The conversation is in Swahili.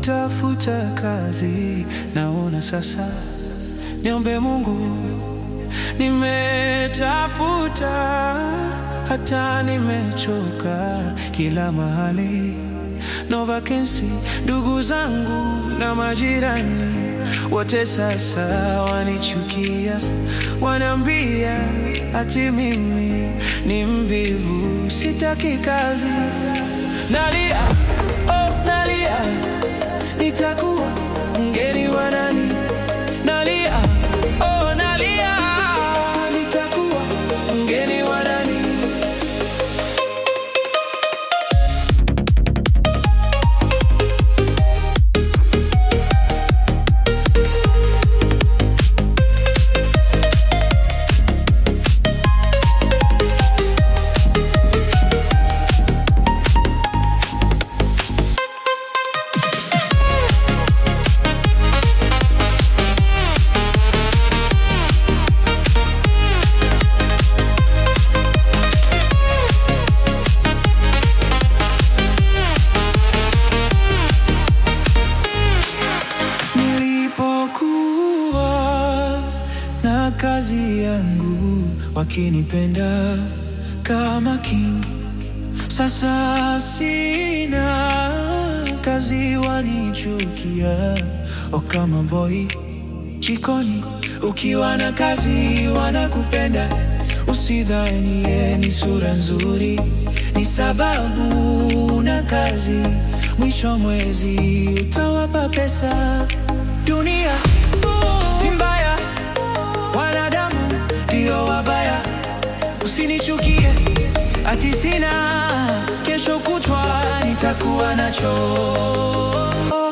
kutafuta kazi, naona sasa. Niombe Mungu, nimetafuta hata nimechoka kila mahali, no vacancy. Ndugu zangu na majirani wote sasa wanichukia, wanaambia ati mimi ni mvivu, sitaki kazi. Nalia, oh, nalia, nitakuwa mgeni wa nani? Nalia, oh, nalia, nitakuwa mgeni wa nani? Nilipokuwa na kazi yangu, wakinipenda kama king. Sasa sina kazi, wanichukia. O, kama boy jikoni, ukiwa na kazi wanakupenda. Usidhani ye ni sura nzuri, ni sababu na kazi. Mwisho mwezi utawapa pesa. Dunia si mbaya, wanadamu ndio wabaya. Usinichukie ati sina, kesho kutwa nitakuwa nacho.